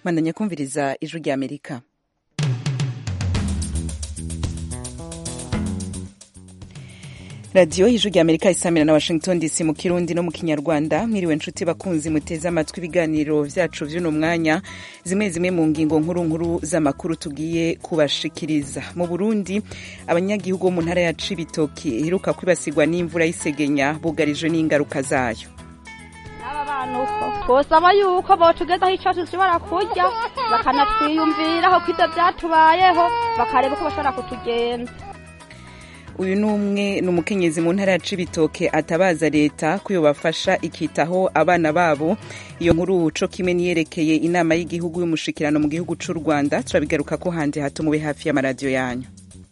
mwandanya kumviriza ijwi rya amerika radiyo y'ijwi rya amerika isamira na washington dc mu kirundi no mu kinyarwanda mwiriwe nshuti bakunzi muteze amatwi ibiganiro vyacu vy'uno mwanya zimwe zimwe mu ngingo nkuru nkuru z'amakuru tugiye kubashikiriza mu burundi abanyagihugu bo mu ntara ya cibitoki iheruka kwibasirwa n'imvura y'isegenya bugarijwe n'ingaruka zayo aba bantu uko twosaba yuko botugezaho ico dushobora kurya bakanatwiyumviraho ko ivyo vyatubayeho bakareba uko bashobora kutugenza uyu ni umwe ni umukenyezi mu ntara ya cibitoke atabaza leta ko yobafasha ikitaho abana babo iyo nkuru co kimwe niyerekeye inama y'igihugu y'umushikirano mu gihugu c'u rwanda turabigaruka ko handi hato mube hafi y'amaradiyo yanyu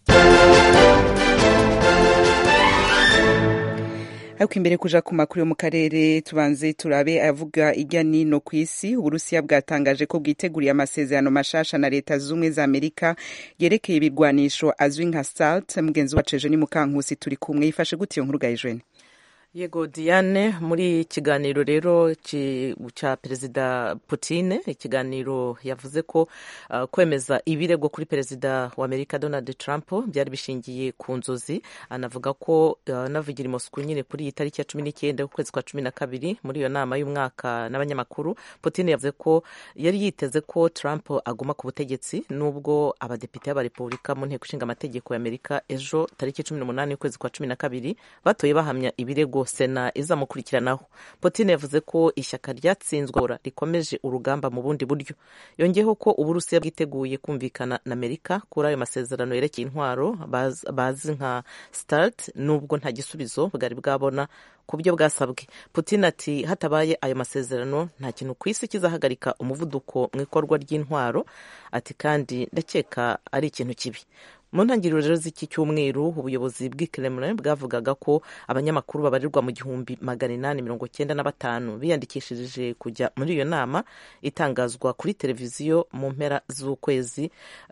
ariko imbere kuja ku makuru yo mu karere tubanze turabe avuga irya nino ku isi uburusiya bwatangaje ko bwiteguriye amasezerano mashasha na leta z'ubumwe za amerika yerekeye ibigwanisho azwi nka start mugenzi wacu ejo ni mukankusi turi kumwe yifashe gute iyo nkuru gayijweni yego diane muri ikiganiro rero cya perezida Putin ikiganiro yavuze ko uh, kwemeza ibirego kuri perezida wa amerika donald trump byari bishingiye ku nzozi anavuga ko uh, navugira imosuku nyine kuri iyi tariki ya cumi n'icyenda ukwezi kwa cumi na kabiri muri iyo nama y'umwaka n'abanyamakuru Putin yavuze ko yari yiteze ko trump aguma ku butegetsi nubwo abadepite b'abarepubulika mu nteko ishinga amategeko ya amerika ejo tariki cumi n'umunani y'ukwezi kwa cumi na kabiri batoye bahamya ibirego sena izamukurikiranaho Putin yavuze ko ishyaka ryatsinzwe rikomeje urugamba mu bundi buryo yongeyeho ko uburusiya bwiteguye kumvikana na amerika kuri ayo masezerano yerekeye intwaro bazi nka start nubwo nta gisubizo bwari bwabona ku buryo bwasabwe Putin ati hatabaye ayo masezerano nta kintu ku isi kizahagarika umuvuduko mu ikorwa ry'intwaro ati kandi ndakeka ari ikintu kibi mu ntangiriro rero z'iki cyumweru ubuyobozi bw'i Kremlin bwavugaga ko abanyamakuru babarirwa mu gihumbi magana inani mirongo cyenda na batanu biyandikishije kujya muri iyo nama itangazwa kuri televiziyo mu mpera z'ukwezi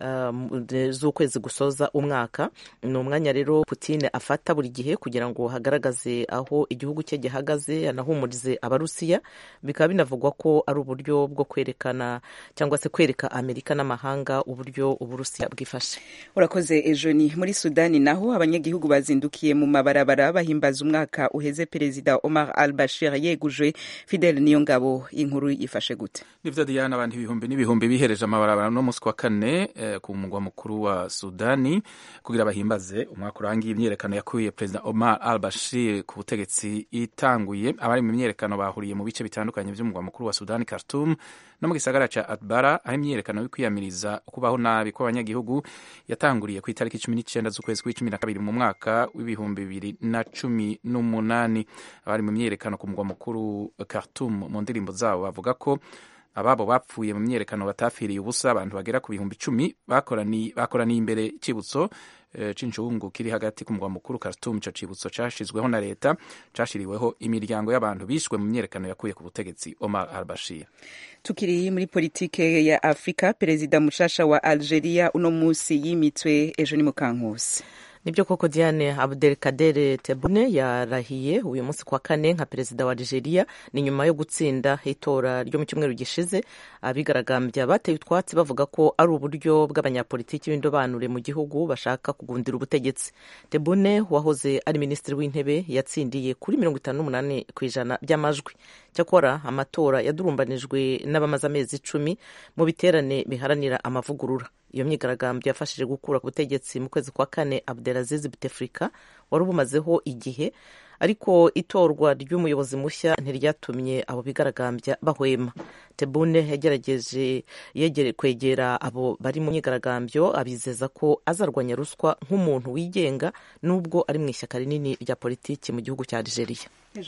uh, z'ukwezi gusoza umwaka ni umwanya rero Putin afata buri gihe kugira ngo hagaragaze aho igihugu cye gihagaze anahumurize abarusiya bikaba binavugwa ko ari uburyo bwo kwerekana cyangwa se kwereka Amerika n'amahanga uburyo uburusiya bwifashe urakoze ejo ni muri sudani naho abanyagihugu bazindukiye mu mabarabara bahimbaza umwaka uheze perezida omar al bashir yegujwe fidel niyo ngabo inkuru yifashe gute nivyo diana abantu ibihumbi n'ibihumbi bihereje amabarabara no musi wa kane eh, ku mugwa mukuru wa sudani kugira bahimbaze umwaka urangiye imyerekano yakuye perezida omar al bashir ku butegetsi itanguye abari mu myerekano bahuriye mu bice bitandukanye vy'umugwa mukuru wa sudani khartoum no mu gisagara ca atbara aho imyerekano yo kwiyamiriza kubaho nabi kw'abanyagihugu yatanguriye ku itariki cumi n'icyenda z'ukwezi kw'icumi na kabiri mu mwaka w'ibihumbi bibiri na cumi n'umunani abari mu myerekano ku mugwa mukuru Khartoum mu ndirimbo zabo bavuga ko ababo bapfuye mu myerekano batafiriye ubusa abantu bagera ku bihumbi icumi bakoraniye imbere cyibutso c'incungu kiri hagati ku mugwa mukuru Khartoum ico cibutso cashizweho na leta cashiriweho imiryango y'abantu bishwe mu myerekano yakuye ku butegetsi Omar al-Bashir tukiri muri politike ya Afrika perezida mushasha wa Algeria uno musi yimitswe ejo ni mukankusi nibyo koko Diane Abdelkader Tebboune yarahiye uyu munsi kwa kane nka perezida wa Algeria ni nyuma yo gutsinda itora ryo mu cyumweru gishize abigaragambya bateye utwatsi bavuga ko ari uburyo bw'abanyapolitiki b'indobanure mu gihugu bashaka kugundira ubutegetsi Tebboune wahoze ari minisitiri w'intebe yatsindiye kuri mirongo itanu n'umunani ku ijana by'amajwi cyakora amatora yadurumbanijwe n'abamaze amezi icumi mu biterane biharanira amavugurura iyo myigaragambyo yafashije gukura ku butegetsi mu kwezi kwa kane Abdelaziz Bouteflika wari ubumazeho igihe ariko itorwa ry'umuyobozi mushya ntiryatumye abo bigaragambya bahwema Tebboune yagerageje yegere kwegera abo bari mu myigaragambyo abizeza ko azarwanya ruswa nk'umuntu wigenga nubwo ari mu ishyaka rinini rya politiki mu gihugu cya Algeria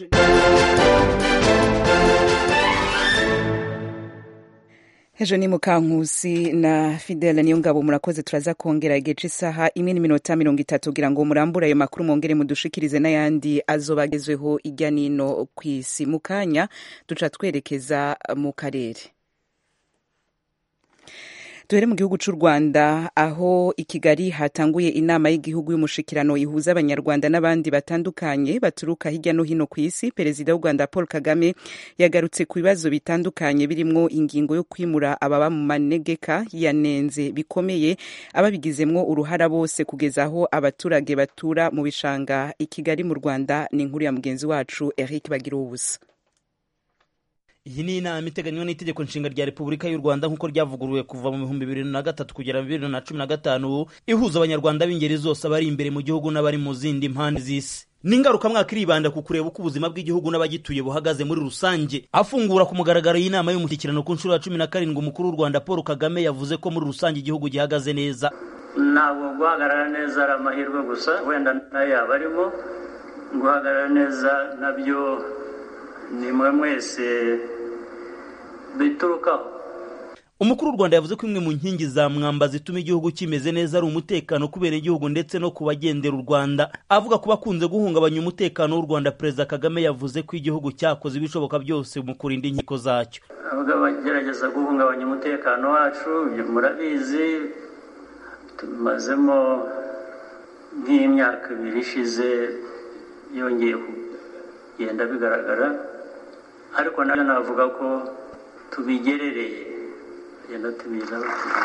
ejo ni mukankusi na fidele niyo ngabo murakoze turaza kongera igihe c'isaha imwe n'iminota mirongo itatu kugira ngo murambure ayo makuru mwongere mudushikirize n'ayandi azoba agezweho irya nino ku isi mu kanya duca twerekeza mu karere duhere mu gihugu cy'u rwanda aho i kigali hatanguye inama y'igihugu y'umushikirano ihuza abanyarwanda n'abandi batandukanye baturuka hirya no hino ku isi perezida w'u rwanda paul kagame yagarutse ku bibazo bitandukanye birimo ingingo yo kwimura ababa mu manegeka yanenze bikomeye ababigizemwo uruhara bose kugeza aho abaturage batura mu bishanga i kigali mu rwanda ni inkuru ya mugenzi wacu eric bagira ubusa iyi ni inama iteganywa n'itegeko nshinga rya repubulika y'u rwanda nk'uko ryavuguruwe kuva mu bihumbi bibiri na gatatu kugera bibiri na cumi na gatanu ihuza abanyarwanda b'ingeri zose abari imbere mu gihugu n'abari mu zindi mpande z'isi ni ingarukamwaka iribanda ku kureba uko ubuzima bw'igihugu n'abagituye buhagaze muri rusange afungura ku mugaragaro y'inama y'umushyikirano ku nshuro ya cumi na karindwi umukuru w'u rwanda paul kagame yavuze ko muri rusange igihugu gihagaze neza ntabwo guhagarara neza ari amahirwe gusa wenda nayo yaba arimo guhagarara neza nabyo ni mwe mwese biturukaho umukuru w'u rwanda yavuze ko imwe mu nkingi za mwamba zituma igihugu kimeze neza ari umutekano kubera igihugu ndetse no ku bagendera u rwanda avuga ku bakunze guhungabanya umutekano w'u rwanda perezida kagame yavuze ko igihugu cyakoze ibishoboka byose mu kurinda inkiko zacyo avuga bagerageza guhungabanya umutekano wacu murabizi tumazemo nk'imyaka ibiri ishize yongeye kugenda bigaragara ariko nabyo navuga ko tubigerereye tugenda tubiza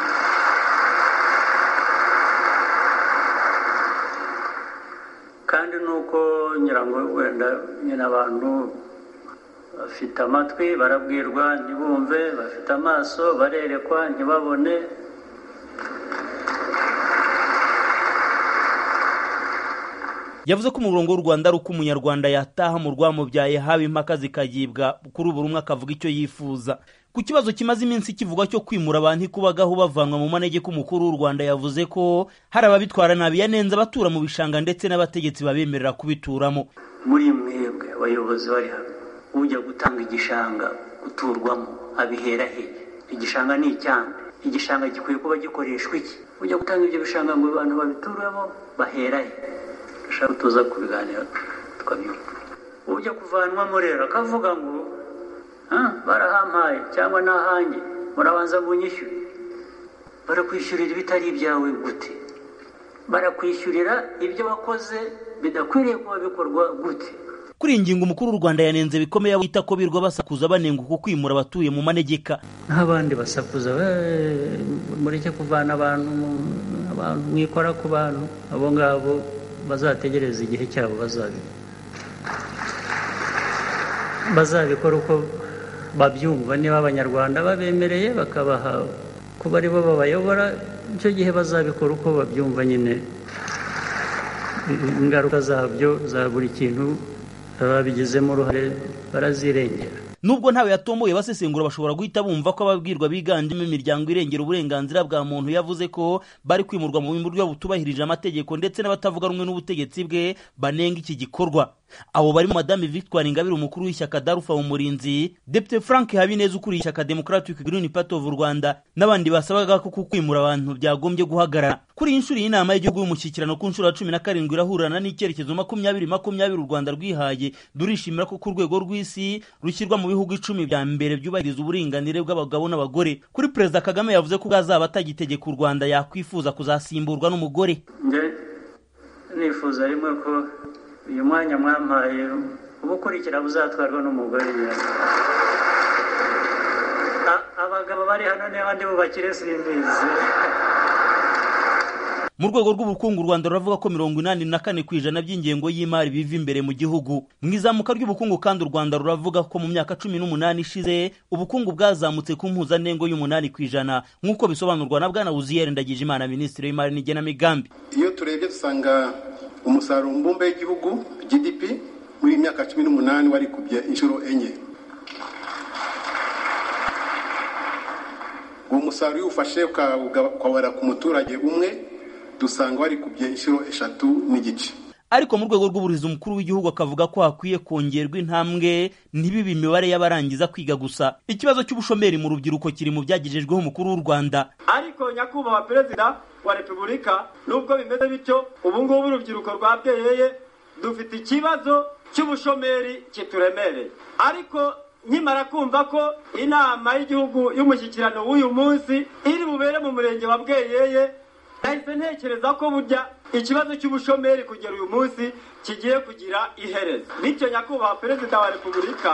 kandi nuko nyirango wenda nyine abantu bafite amatwi barabwirwa ntibumve bafite amaso barerekwa ntibabone yavuze ko umurongo w'u rwanda ari uko umunyarwanda yataha mu rwamubyaye haba impaka zikagibwa kuri buri umwe akavuga icyo yifuza ku kibazo kimaze iminsi kivugwa cyo kwimura abantu ikubagaho bavanwa mu manegeko umukuru w'u rwanda yavuze ko hari ababitwara nabi yanenze abatura mu bishanga ndetse n'abategetsi babemerera kubituramo muri mwebwe abayobozi bari hano ujya gutanga igishanga guturwamo abihera he igishanga ni icyande igishanga gikwiye kuba gikoreshwa iki ujya gutanga ibyo bishanga ngo abantu babituremo bahera he dushaka tuza kubiganira tukabyumva ujya kuvanwamo rero akavuga ngo barahampaye cyangwa n'ahanjye murabanza munyishyure barakwishyurira ibitari ibyawe gute barakwishyurira ibyo wakoze bidakwiriye kuba bikorwa gute kuri iyi ngingo umukuru w'u rwanda yanenze bikomeye wita ko birwa basakuza banenga uko kwimura abatuye mu manegeka nk'abandi basakuza mureke kuvana abantu abantu mwikora ku bantu abo ngabo bazategereza igihe cyabo bazabikora uko babyumva niba abanyarwanda babemereye bakabaha kuba ari bo babayobora icyo gihe bazabikora uko babyumva nyine ingaruka zabyo za buri kintu babigizemo uruhare barazirengera nubwo ntawe yatomboye basesengura bashobora guhita bumva ko ababwirwa biganjemo imiryango irengera uburenganzira bwa muntu yavuze ko bari kwimurwa mu buryo butubahirije amategeko ndetse n'abatavuga rumwe n'ubutegetsi bwe banenga iki gikorwa abo barimo madame victoire ingabire umukuru w'ishyaka darufa umurinzi depite frank habineza ukuriye ishyaka democratic green party of rwanda n'abandi basabaga ko kwimura abantu byagombye guhagarara kuri iyi nshuro y'inama y'igihugu y'umushyikirano ku nshuro ya cumi na karindwi irahurana n'icyerekezo makumyabiri makumyabiri u rwanda rwihaye durishimira ko ku rwego rw'isi rushyirwa mu bihugu icumi bya mbere byubahiriza uburinganire bw'abagabo n'abagore kuri perezida kagame yavuze ko bwazaba atagitegeka u rwanda yakwifuza kuzasimburwa n'umugore nifuza rimwe ko uyu mwanya mwampaye ubukurikira buzatwarwa n'umugore abagabo bari hano n'abandi bubakire simbizi mu rwego rw'ubukungu u rwanda ruravuga ko mirongo inani na kane ku ijana by'ingengo y'imari biva imbere mu gihugu mu izamuka ry'ubukungu kandi u rwanda ruravuga ko mu myaka cumi n'umunani ishize ubukungu bwazamutse ku mpuzandengo y'umunani ku ijana nk'uko bisobanurwa na bwana wuziyeri ndagijimana minisitiri w'imari n'igenamigambi iyo turebye dusanga umusaruro mbumbe w'igihugu gdp muri iyi myaka cumi n'umunani warikubye inshuro enye uwo musaruro iyo ufashe ukawera ku muturage umwe dusanga warikubye inshuro eshatu n'igice ariko mu rwego rw'uburezi umukuru w'igihugu akavuga ko hakwiye kongerwa intambwe ntibibe imibare y'abarangiza kwiga gusa ikibazo cy'ubushomeri mu rubyiruko kiri mu byagejejweho umukuru w'u rwanda ariko nyakubahwa perezida wa repubulika nubwo bimeze bityo ubu ngubu urubyiruko rwabweyeye dufite ikibazo cy'ubushomeri kituremereye ariko nkimara kumva ko inama y'igihugu y'umushyikirano w'uyu munsi iri bubere mu murenge wa bweyeye nahise ntekereza ko burya ikibazo cy'ubushomeri kugera uyu munsi kigiye kugira iherezo bityo nyakubahwa perezida wa repubulika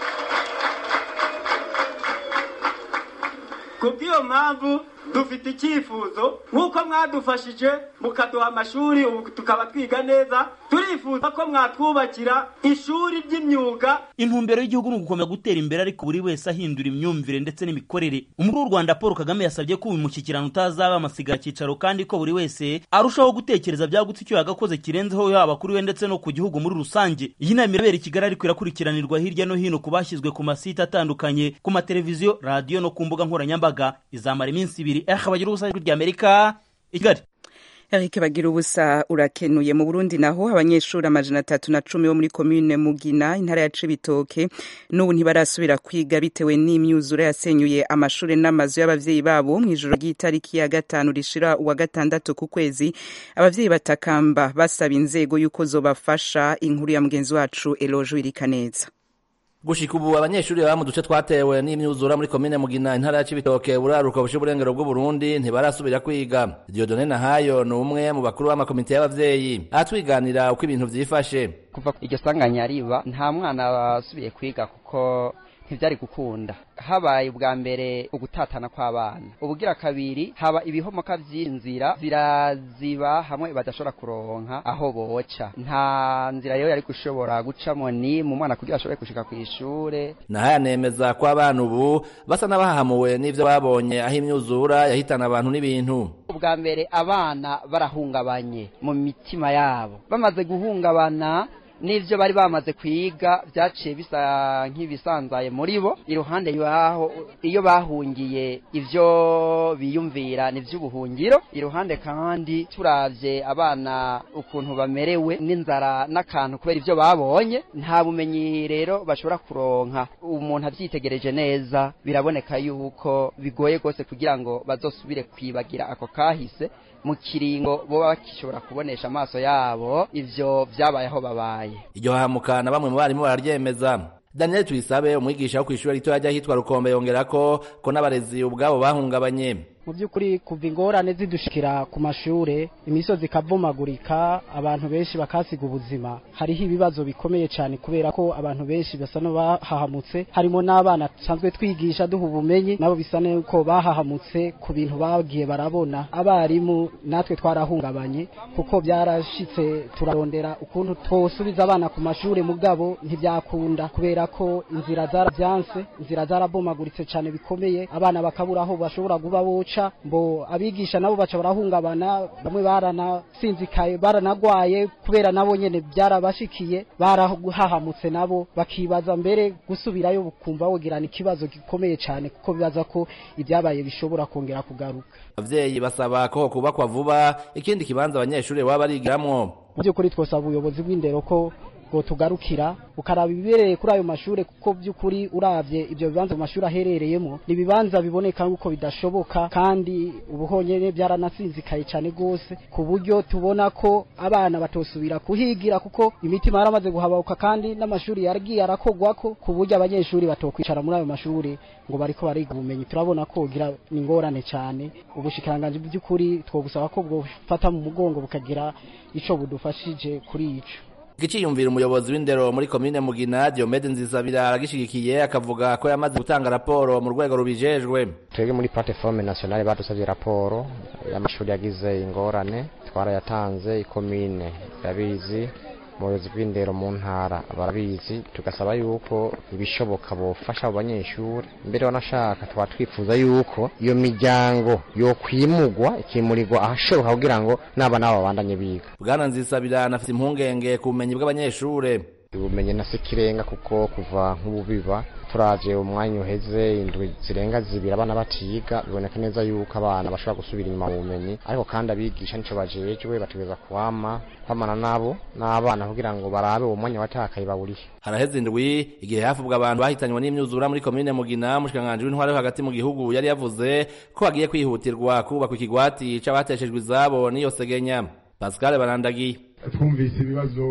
kubw'iyo mpamvu dufite icyifuzo nk'uko mwadufashije mukaduha amashuri ubu tukaba twiga neza turifuza ko mwatwubakira ishuri ry'imyuga intumbero y'igihugu ni ugukomeza gutera imbere ariko buri wese ahindura imyumvire ndetse n'imikorere umukuru w'u rwanda paul kagame yasabye ko uyu mushyikirano utazaba amasigara cyicaro kandi ko buri wese arushaho gutekereza byagutse icyo yagakoze kirenzeho yaba kuri we ndetse no ku gihugu muri rusange iyi nama irabera i kigali ariko irakurikiranirwa hirya no hino ku bashyizwe ku masite atandukanye ku mateleviziyo radiyo no ku mbuga nkoranyambaga izamara iminsi ibiri ehe bagira ubusa ry'amerika i kigali Eric bagira ubusa urakenuye mu Burundi naho abanyeshuri amajana atatu na cumi bo muri komine Mugina intara ya Cibitoke n'ubu ntibarasubira kwiga bitewe n'imyuzure yasenyuye amashuri n'amazu y'abavyeyi babo mu ijoro ry'itariki ya gatanu rishira uwa gatandatu ku kwezi abavyeyi batakamba basaba inzego yuko zobafasha inkuru ya mugenzi wacu Eloge Wirikaneza gushika ubu abanyeshuri baba mu duce twatewe n'imyuzura muri komine mugina intara ya cibitoke buraruka bushe uburengero bw'uburundi ntibarasubira kwiga diodone nahayo ni umwe mu bakuru b'amakomite y'abavyeyi aratwiganira uko ibintu vyifashe kuva iryo sanganya riba nta mwana wasubiye kwiga kuko ntibyari gukunda habaye ubwa mbere ugutatana kw'abana ubugira kabiri haba ibihomoka vy'inzira ziraziba hamwe badashobora kuronka aho boca nta nzira rero yari gushobora gucamo ni mu mwana kugira ashobore gushika kw'ishure nahayo anemeza ko abana ubu basa n'abahahamuwe n'ivyo babonye aho imyuzura yahitana abantu n'ibintu ubwa mbere abana barahungabanye mu mitima yabo bamaze guhungabana n'ivyo bari bamaze kwiga vyaciye bisa nk'ibisanzaye muri bo iruhande yaho iyo bahungiye ivyo biyumvira ni vy'ubuhungiro iruhande kandi turavye abana ukuntu bamerewe n'inzara n'akantu kubera ivyo babonye nta bumenyi rero bashobora kuronka umuntu avyitegereje neza biraboneka yuko bigoye gose kugira ngo bazosubire kwibagira ako kahise mu kiringo boba bakishobora kubonesha amaso yabo ivyo vyabayeho babaye iryo hahamukana bamwe mu barimu bararyemeza daniel tuyisabe umwigisha wo kw'ishuri ritoya ry'ahitwa rukombe yongerako ko n'abarezi ubwabo bahungabanye mu by'ukuri kuva ingorane zidushikira ku mashure imisozi ikavumagurika abantu benshi bakasiga ubuzima hariho ibibazo bikomeye cyane kubera ko abantu benshi basa n'abahahamutse harimo n'abana dusanzwe twigisha duha ubumenyi nabo bisa n'uko bahahamutse ku bintu bagiye barabona abarimu natwe twarahungabanye kuko byarashitse turarondera ukuntu twosubiza abana ku mashure mugabo ntibyakunda kubera ko inzira zarabyanse inzira zarabomaguritse cyane bikomeye abana bakabura aho bashobora kuba boca mbo abigisha nabo baca barahungabana bamwe baranasinzikaye baranagwaye kubera nabo nyene byarabashikiye barahahamutse nabo bakibaza mbere gusubirayo bukumva wogirana ikibazo gikomeye cyane kuko bibaza ko ibyabaye bishobora kongera kugaruka abavyeyi basaba ko kubakwa vuba ikindi kibanza abanyeshuri baba barigiramwo mu by'ukuri twosaba ubuyobozi bw'indero ko ngo tugarukira ukaraba ibibereye kuri ayo mashure kuko by'ukuri uravye ibyo bibanza mu mashuri aherereyemo ni ibibanza biboneka yuko bidashoboka kandi ubuhonyene byaranasinzikaye cyane gose ku buryo tubona ko abana batosubira kuhigira kuko imitima yaramaze guhababuka kandi n'amashuri yaragiye arakogwako ku buryo abanyeshuri batokwicara muri ayo mashuri ngo bariko bariga ubumenyi turabona ko gira ni ingorane cyane ubushikiranganje by'ukuri twobusaba ko bwofata mu mugongo bukagira ico budufashije kuri ico Giciyumvira umuyobozi w'indero muri komine Mugina Diomede Nzisabira aragishigikiye akavuga ko yamaze gutanga raporo mu rwego rubijejwe. Twebwe muri plateforme nationale badusabye raporo y'amashuri yagize ingorane twarayatanze ikomine yabizi umuyobozi bw'indero mu ntara barabizi tugasaba yuko ibishoboka bofasha abo banyeshuri mbere wanashaka twaba twifuza yuko iyo miryango yokwimugwa ikimurirwa ahashoboka kugira ngo n'abana babo babandanye biga bwana nzisabira anafite impungenge ku bumenyi bw'abanyeshure ubumenyi na sikirenga kuko kuva nk'ububiba turavye umwanya uheze indwi zirenga zibiri abana batiga biboneka neza yuko abana bashobora gusubira inyuma mu bumenyi ariko kandi abigisha nico bajejwe bategereza kwama kwamana nabo n'abana kugira ngo barabe uwo mwanya watakaye bawurihe haraheze indwi igihe hafubwa abantu bahitanywe n'imyuzura muri komine mugina umushikiranganji w'intwari yo hagati mu gihugu yari yavuze ko hagiye kwihutirwa kubakwa ikigwati c'abateshejwe izabo n'iyo segenya pascal barandagiye twumvise ibibazo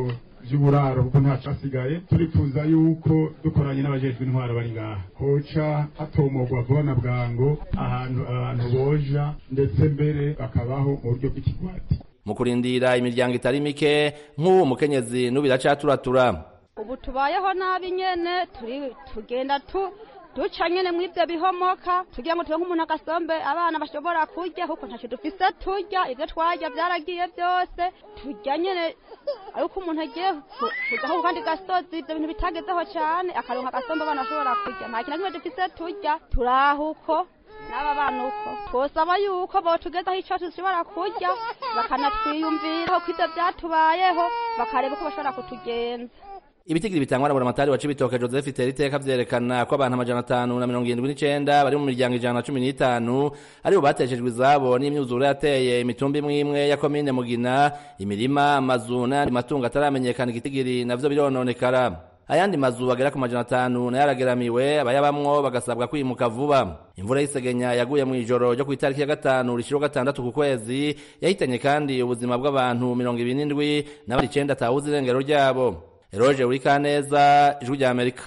vy'uburaro kuko ntacasigaye turifuza yuko dukoranye n'abajejwe intwaro bari ngaha hoca hatomogwa vuba na bwango ahantu abantu boja ndetse mbere bakabaho mu buryo bw'ikigwati mu kurindira imiryango itari mike nk'ubu mukenyezi n'ubiracaturatura ubu tubayeho nabi nyene turi tugenda tu duca nyene mw'ivyo bihomoka tugira ngo turonke umuntu agasombe abana bashobora kurya kuko ntacyo dufise turya ivyo twarya vyaragiye vyose turya nyene ariko umuntu agiye kujaho ku kandi gasozi ivyo bintu bitagezeho cane akaronka agasombe abana bashobora kurya nta kintu kimwe dufise turya turaho uko n'aba bana uko twosaba yuko botugezaho ico dushobora kurya bakanatwiyumviraho ko ivyo vyatubayeho bakareba uko bashobora kutugenza ibitigiri bitangwa na buramatari wa cibitoke joseph iteriteka vyerekana ko abantu amajana atanu na mirongo irindwi n'icenda bari mu miryango ijana na cumi n'itanu aribo bateshejwe izabo n'imyuzure yateye imitumba imwe imwe ya komine mugina imirima amazu n'ayandi matungo ataramenyekana igitigiri navyo birononekara ayandi mazu agera ku majana atanu nayo arageramiwe abayabamwo bagasabwa kwimuka vuba imvura y'isegenya yaguye mu ijoro ryo ku itariki ya gatanu rishiro gatandatu ku kwezi yahitanye kandi ubuzima bw'abantu mirongo ibiri n'indwi n'abandi icenda atawuzi irengero ryabo eroje uri kaneza ijwi rya amerika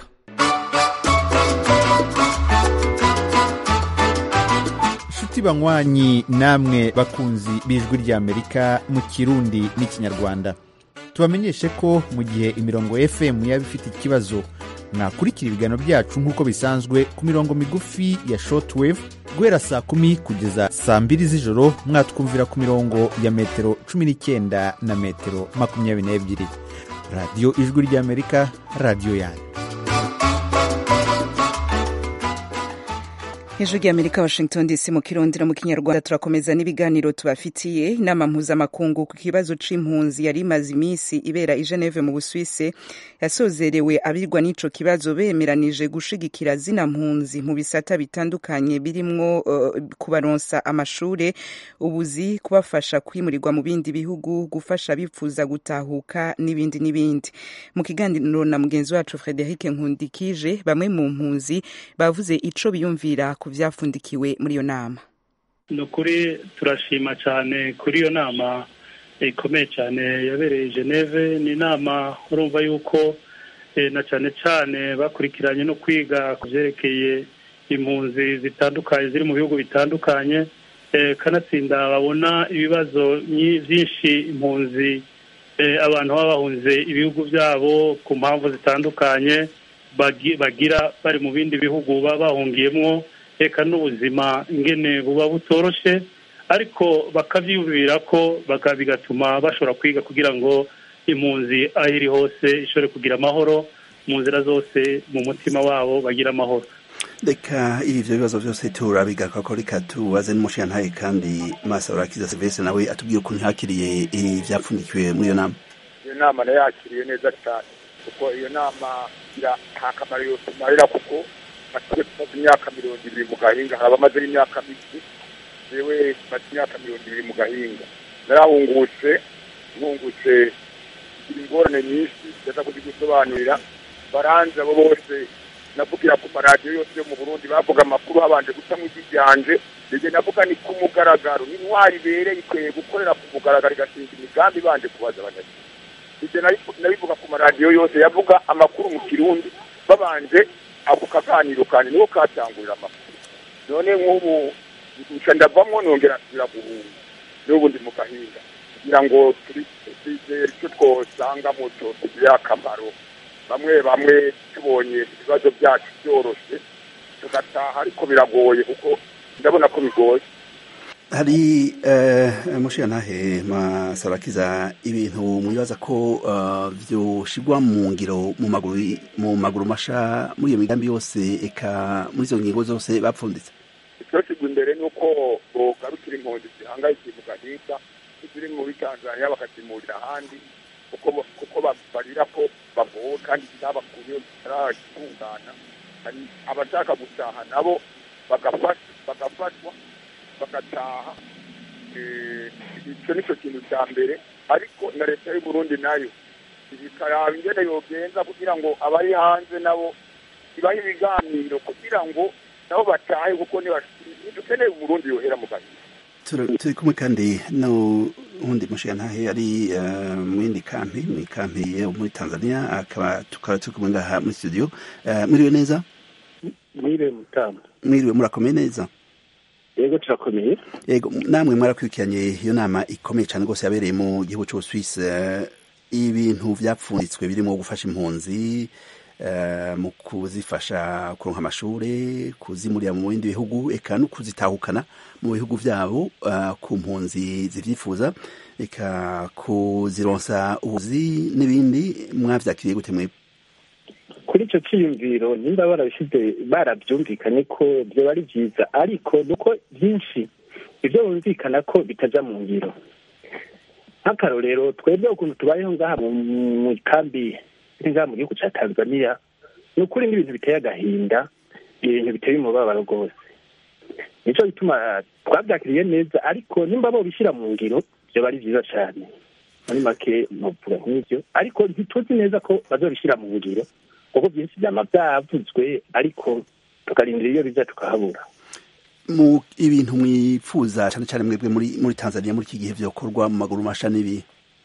nshuti banywanyi namwe bakunzi b'ijwi rya amerika mu kirundi n'ikinyarwanda tubamenyeshe ko mu gihe imirongo fm yaba ifite ikibazo mwakurikira ibiganiro byacu nk'uko bisanzwe ku mirongo migufi ya shortwave guhera saa kumi kugeza saa mbiri z'ijoro mwatwumvira ku mirongo ya metero cumi n'icyenda na metero makumyabiri n'ebyiri radiyo ijwi ry'amerika radiyo yanyu ijwi ry'amerika washington dc mu kirundi no mu kinyarwanda turakomeza n'ibiganiro tubafitiye inama mpuzamakungu ku kibazo c'impunzi yari imaze iminsi ibera i geneve mu busuwise yasozerewe abirwa n'ico kibazo bemeranije gushigikira zina mpunzi mu bisata bitandukanye birimwo uh, kubaronsa amashure ubuzi kubafasha kwimurirwa mu bindi bihugu gufasha abifuza gutahuka n'ibindi n'ibindi mu kiganiro na mugenzi wacu frederic nkundikije bamwe mu mpunzi bavuze ico biyumvira ku byafundikiwe muri iyo nama ni ukuri turashima cyane kuri iyo nama ikomeye cyane yabereye geneve ni inama urumva yuko na cyane cyane bakurikiranye no kwiga ku byerekeye impunzi zitandukanye ziri mu bihugu bitandukanye kanatsinda babona ibibazo byinshi impunzi abantu baba bahunze ibihugu byabo ku mpamvu zitandukanye bagira bari mu bindi bihugu baba bahungiyemo reka n'ubuzima ingene buba butoroshe ariko bakabyiyumvira ko bigatuma bashobora kwiga kugira ngo impunzi aho iri hose ishobore kugira amahoro mu nzira zose mu mutima wabo bagira amahoro reka ibyo bibazo byose turabigaruka ko reka tubaze n'umushingantahe kandi maso urakiza serivisi nawe atubwira ukuntu yakiriye ibyapfundikiwe muri iyo nama iyo nama nayo yakiriye neza cyane kuko iyo nama nta kamaro yose imarira kuko batuye tumaze imyaka mirongo ibiri mu gahinga hari abamaze n'imyaka mike yewe tumaze imyaka mirongo ibiri mu gahinga narahungutse nkungutse ingorane nyinshi ndaza kuzigusobanurira baranze abo bose navugira ku maradiyo yose yo mu burundi bavuga amakuru habanje guca mu ryanje ndetse navuga ni ku mugaragaro intwari ibereye ikwiye gukorera ku mugaragaro igashinga imigambi ibanje kubaza abanyagihugu ibyo nabivuga ku maradiyo yose yavuga amakuru mu kirundi babanje ako kaganiro kanje niho katangurira amakuru none nk'ubu nca ndavamo nongera nsubira guhunga n'ubu ndi mu gahinga kugira ngo twizere icyo twosangamo cyotugirira akamaro bamwe bamwe tubonye ibibazo byacu byoroshe tugataha ariko biragoye kuko ndabona ko bigoye hari mushirantahe masarakiza ibintu mwibaza ko byoshigwa mu ngiro mu maguru mu maguru masha muri iyo migambi yose eka muri izo ngingo zose bapfunditse icyoshyirwa imbere ni uko bogarukira impunzi zihangayikiye mu gahinga ziri muri tanzania bakazimurira ahandi kuko barira ko bavuwe kandi n'abakuye bataragitungana hari abashaka gutaha nabo bagafashwa bagataha icyo ni cyo kintu cya mbere ariko na leta y'u Burundi nayo ikaraba ingene yogenza kugira ngo abari hanze nabo ibahe ibiganiro kugira ngo nabo batahe kuko ntidukeneye umurundi yohera mu gahinda Tura- turi kumwe kandi n'uwundi mushigantahe ari eh, mu yindi kampi mu ikampi yo muri tanzania akaba tukaba turi kumwe ngaha muri studio Eh, mwiriwe neza mwiriwe mutamu mwiriwe murakomeye neza yego turakomeye yego namwe mwarakurikiranye iyo nama ikomeye cyane rwose yabereye mu gihugu cy'ubusuwisi eh, ibintu vyapfunditswe birimo gufasha impunzi eh, mu kuzifasha kuronka amashure kuzimurira mu bindi bihugu eka no kuzitahukana mu bihugu vyabo eh, ku mpunzi zivyifuza eka kuzironsa ubuzi n'ibindi mwavyakiriye gute mwebwe kuri icyo cyiyumviro nimba barabishyize barabyumvikanye ko byoba ari byiza ariko nuko byinshi ibyo bumvikana ko bitajya mu ngiro nk'akarorero twebwe ukuntu tubayeho ngaha mu mu kambi iri ngaha mu gihugu cya tanzania ni ukuri n'ibintu biteye agahinda ibintu biteye umubabaro rwose nicyo gituma twabyakiriye neza ariko nimba bo bishyira mu ngiro byoba ari byiza cyane muri make ntuvuga nk'ibyo ariko ntituzi neza ko bazabishyira mu ngiro kuko byinshi byama byavuzwe ariko tukarindira iyo bijya tukahabura mu ibintu mwifuza cyane cyane mwebwe muri muri tanzania muri iki gihe vyokorwa mu maguru masha n'ibi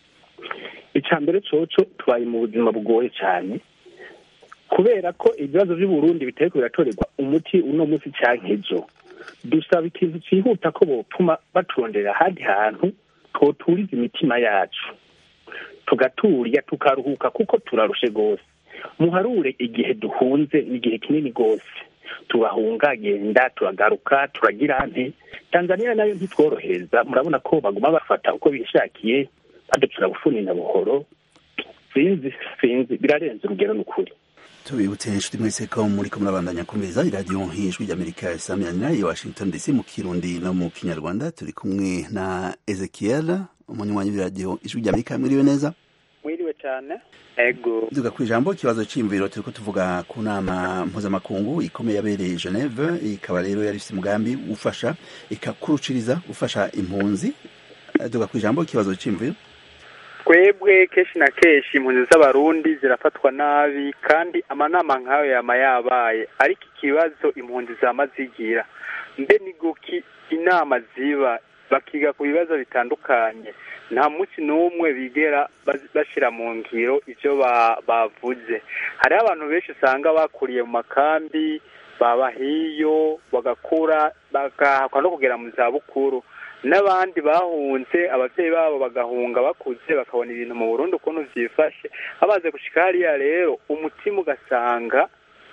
icya mbere coco tubaye mu buzima bugoye cyane kubera ko ibibazo by'uburundi bitari biratorerwa umuti uno munsi cyangwa ejo dusaba ikintu cyihuta ko bopfuma baturondera ahandi hantu twoturiza imitima yacu tugaturya tukaruhuka kuko turarushe rwose muharure igihe duhunze ni igihe kinini rwose turahunga genda turagaruka turagira nte tanzania nayo ntitworohereza murabona ko baguma bafata uko bishakiye baducura bufuni na buhoro sinzi sinzi birarenze urugero ni ukuri tubibutse inshuti mwese ko muri ko murabandanya kumviriza iradiyo nk'ijwi ry'amerika isamirana i washington dc mu kirundi no mu kinyarwanda turi kumwe na ezekiel umunywanyi w'iradiyo ijwi ry'amerika mwiriwe neza mwiriwe cyane ego duga ku ijambo ikibazo cy'imviro turi ko tuvuga ku nama mpuzamakungu ikomeye yabereye geneve ikaba rero yari ifite umugambi ufasha ikakuruciriza ufasha impunzi duga ku ijambo ikibazo cy'imviro twebwe kenshi na kenshi impunzi z'abarundi zirafatwa nabi kandi amanama nk'ayo yama yabaye ariko ikibazo impunzi zama zigira mbe ni guki inama ziba bakiga ku bibazo bitandukanye nta munsi n'umwe bigera bashyira mu ngiro ibyo bavuze hariho abantu benshi usanga bakuriye mu makambi baba hiyo bagakura bagahakwa no kugera mu zabukuru n'abandi bahunze ababyeyi babo bagahunga bakuze bakabona ibintu mu Burundi ukuntu byifashe abaze gushika hariya rero umutima ugasanga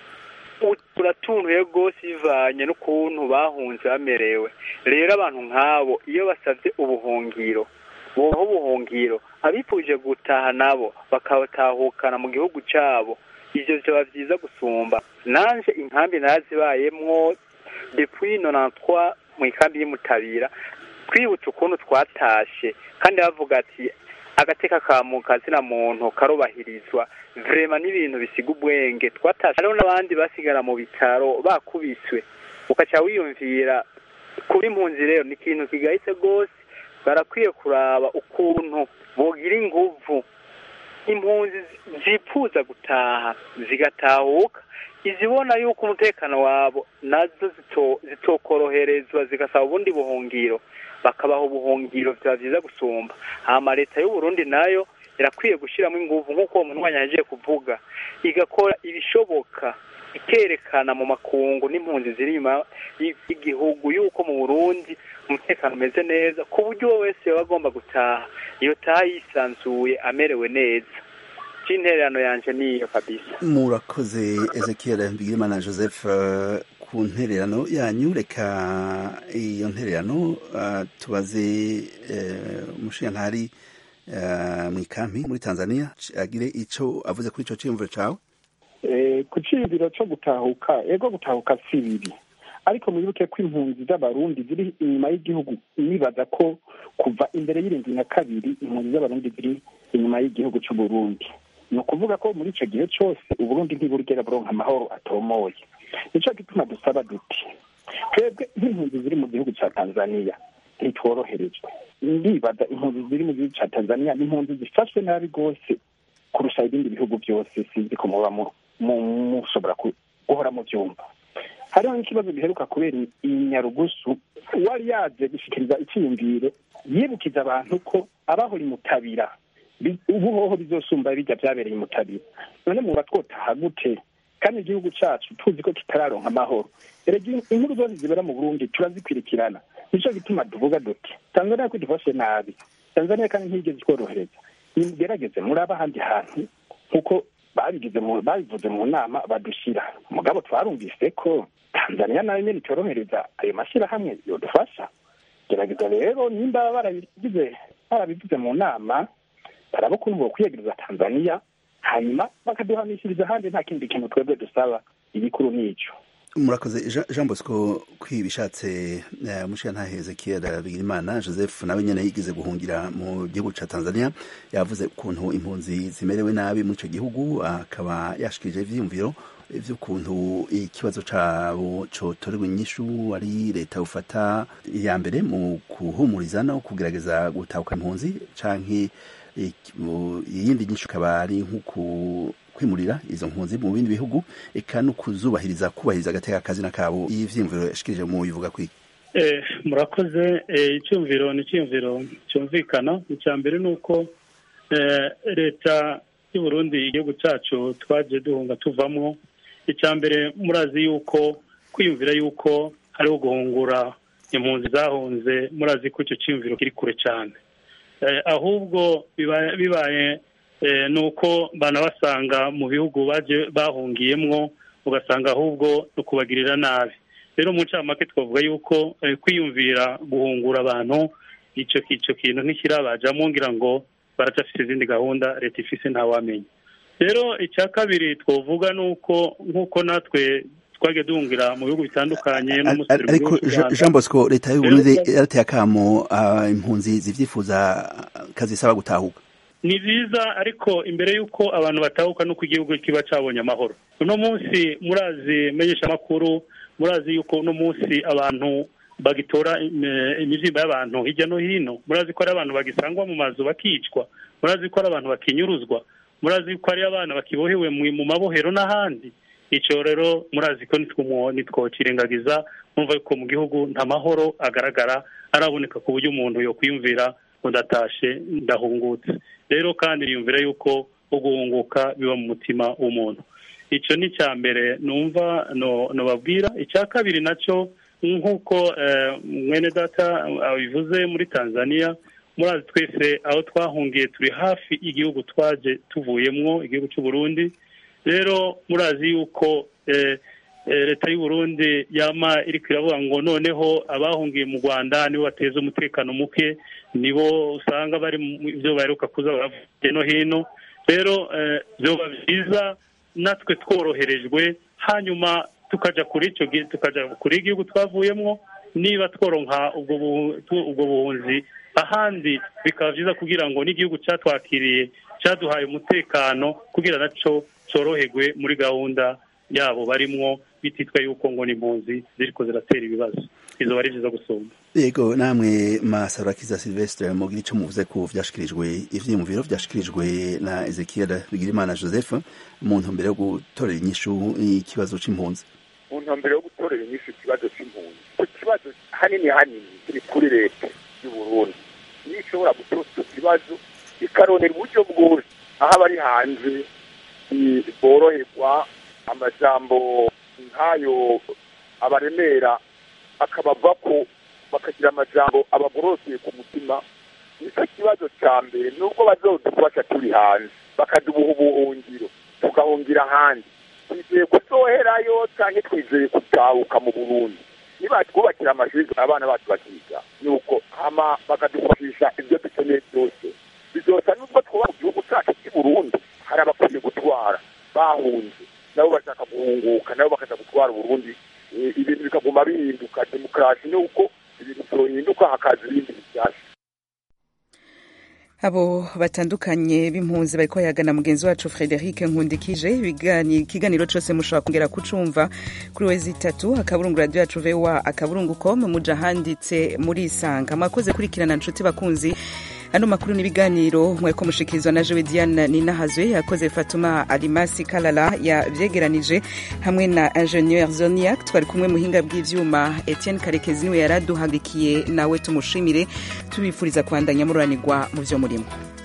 uratuntuye rwose bivanye n'ukuntu bahunze bamerewe rero abantu nk'abo iyo basabye ubuhungiro boha ubuhungiro abifuje gutaha nabo bakabatahukana mu gihugu cyabo ibyo byaba byiza gusumba nanje inkambi narazibayemwo depuis nonantwa mu ikambi y'umutabira twibutse ukuntu twatashe kandi bavuga ati agateka ka kazina muntu karubahirizwa vrema n'ibintu bisiga ubwenge twatashe hariho n'abandi basigara mu bitaro bakubiswe ukaca wiyumvira kuba impunzi rero ni ikintu kigayitse rwose barakwiye kuraba ukuntu bogira inguvu impunzi zipfuza gutaha zigatahuka izibona yuko umutekano wabo nazo zitokoroherezwa zigasaba ubundi buhungiro bakabaha ubuhungiro byaba byiza gusumba hama leta y'uburundi nayo irakwiye gushyiramo ingufu nk'uko uwo munywanyi yagiye kuvuga igakora ibishoboka ikerekana mu makungu n'impunzi ziri inyuma y'igihugu yuko mu burundi umutekano umeze neza ku buryo uwo wese yaba agomba gutaha iyo taha yisanzuye amerewe neza cy'intererano yanjye niyo kabisa murakoze ezekiel bigirimana joseph ku ntererano yanyu reka iyo ntererano tubaze umushinjantari mu ikampi muri tanzania agire icyo avuze kuri icyo cyiyumviro cyawe ku cyiyumviro cyo gutahuka ego gutahuka si bibi ariko mwibuke ko impunzi z'abarundi ziri inyuma y'igihugu nibaza ko kuva imbere y'irindwi na kabiri impunzi z'abarundi ziri inyuma y'igihugu cy'uburundi ni ukuvuga ko muri icyo gihe cyose uburundi ntiburigera buronka amahoro atomoye nicyo gituma dusaba duti twebwe nk'impunzi ziri mu gihugu cya tanzania ntitworoherejwe ndibaza impunzi ziri mu gihugu cya tanzania ni impunzi zifashwe nabi rwose kurusha ibindi bihugu byose sinzi ko muba mushobora guhora mu byumva hariho n'ikibazo giheruka kubera i nyarugusu uwari yaje gushyikiriza icyiyumviro yibukiza abantu ko abahora imutabira ubu hoho bizosumba bijya byabereye imutabira none muba twotaha gute kandi igihugu cyacu tuzi ko kitararonka amahoro erega inkuru zose zibera mu burundi turazikwirikirana nicyo gituma tuvuga duti tanzania ko idufashe nabi tanzania kandi ntiyigeze itworohereza nimugerageze muri ahandi hantu nk'uko babigize babivuze mu nama badushyira mugabo twarumvise ko tanzania nayo nyine itorohereza ayo mashyirahamwe yodufasha gerageza rero nimba barabigize barabivuze mu nama baraba ukuntu bokwiyegereza tanzania hanyuma bakaduhanishiriza ahandi nta kindi kintu twebwe dusaba igikuru n'icyo murakoze jean bosco kwibishatse mushiyantahe ezekiel bigirimana joseph nawe nyine yigize guhungira mu gihugu cya tanzania yavuze ukuntu impunzi zimerewe nabi muri icyo gihugu akaba yashikirije ivyiyumviro vy'ukuntu ikibazo cabo cotorerwa inyishu ari leta ufata iya mbere mu kuhumuriza no kugerageza gutahuka impunzi canke iyindi nyinshi ikaba ari nko kwimurira izo mpunzi mu bindi bihugu eka no kuzubahiriza kubahiriza agateka kazina kabo ivyiyumviro yashikirije mu bivuga kwiki eh murakoze icyumviro ni icyumviro cyumvikana icya mbere ni uko leta y'u Burundi igihugu cyacu twaje duhunga tuvamwo icya mbere murazi yuko kwiyumvira yuko hariho guhungura impunzi zahunze murazi ko icyo cyiyumviro kiri kure cyane ahubwo bibaye ni uko banabasanga mu bihugu baje bahungiyemwo ugasanga ahubwo ni ukubagirira nabi rero mu ncamake twavuga yuko kwiyumvira guhungura abantu icyo icyo kintu ntikirabajamo ngira ngo baracyafite izindi gahunda leta ifise ntawamenya rero icya kabiri twavuga ni uko nk'uko natwe twagiye duhungira mu bihugu bitandukanye no mu ariko jean bosco leta y'uburundi yarateye akamo impunzi zivyifuza kazisaba gutahuka ni byiza ariko imbere y'uko abantu batahuka n'uko igihugu kiba cyabonye amahoro uno munsi murazi menyesha amakuru murazi yuko uno munsi abantu bagitora imibyimba y'abantu hirya no hino murazi ko ari abantu bagisangwa mu mazu bakicwa murazi ko ari abantu bakinyuruzwa murazi ko ari abana bakibohewe mu mabohero n'ahandi icyo rero murazi ko nitwokirengagiza mwumva yuko mu gihugu nta mahoro agaragara araboneka ku buryo umuntu yo kwiyumvira ngo ndatashe ndahungutse rero kandi yumvira yuko guhunguka biba mu mutima w'umuntu icyo ni icya mbere numva nubabwira icya kabiri nacyo nk'uko mwene data abivuze muri tanzania murazi twese aho twahungiye turi hafi igihugu twaje tuvuyemwo igihugu cy'u Burundi rero murazi yuko leta y'u Burundi yama iri iravuga ngo noneho abahungiye mu rwanda nibo bateza umutekano muke nibo usanga bari mu byo baheruka kuza baravuye no hino rero byoba byiza natwe tworoherejwe hanyuma tukajya kuri icyo tukajya kuri igihugu twavuyemo niba tworonka ubwo buhunzi ahandi bikaba byiza kugira ngo n'igihugu cyatwakiriye cyaduhaye umutekano kugira nacyo cyoroherwe muri gahunda yabo barimwo bititwa yuko ngo ni impunzi ziriko ziratera ibibazo izo ari byiza gusumba yego namwe masarakiza silvestre mugira icyo muvuze ko vyashikirijwe ivyiyumviro vyashikirijwe na ezekiel bigirimana joseph mu ntumbero yo gutorera inyishu ikibazo c'impunzi mu ntumbero yo gutorera inyishu ikibazo c'impunzi ku kibazo hanini hanini kiri kuri leta y'u burundi niyo ishobora gutora icyo kibazo ikaronera uburyo bwose aho abari hanze boroherwa amajambo nk'ayo abaremera akabava ko bakagira amajambo abagororokeye ku mutima nicyo kibazo cya mbere nubwo bazodufasha turi hanze bakadubuha ubuhungiro tugahungira ahandi twizeye kuzoherayo cyangwa twizeye gutahuka mu burundi nibatwubakira amashuri abana bacu bakiga nuko hama bakadufashisha ibyo dukeneye byose bizosa nubwo twuba mu gihugu cyacu cy'i burundi hari abakwiye gutwara bahunze nabo bashaka guhunguka nabo bakaza gutwara uburundi ibintu bikaguma bihinduka demokarasi ni uko ibintu byohinduka hakaza ibindi bishyashya abo batandukanye b'impunzi bariko yagana mugenzi wacu Frederic Nkundikije ikiganiro cose mushobora kongera kucumva kuri wezi itatu akaburungu radio yacu VOA akaburungu com muja handitse muri isanga mwakoze kurikirana nshuti bakunzi ano makuru n'ibiganiro mweko mushikirizwa na jewe diane ninahazwe yakoze fatuma alimasi kalala yavyegeranije hamwe na ingenieur zoniac twari kumwe muhinga bw'ivyuma etienne karekezi niwe yaraduhagikiye nawe tumushimire tubifuriza kubandanya mururanirwa mu vyo murimo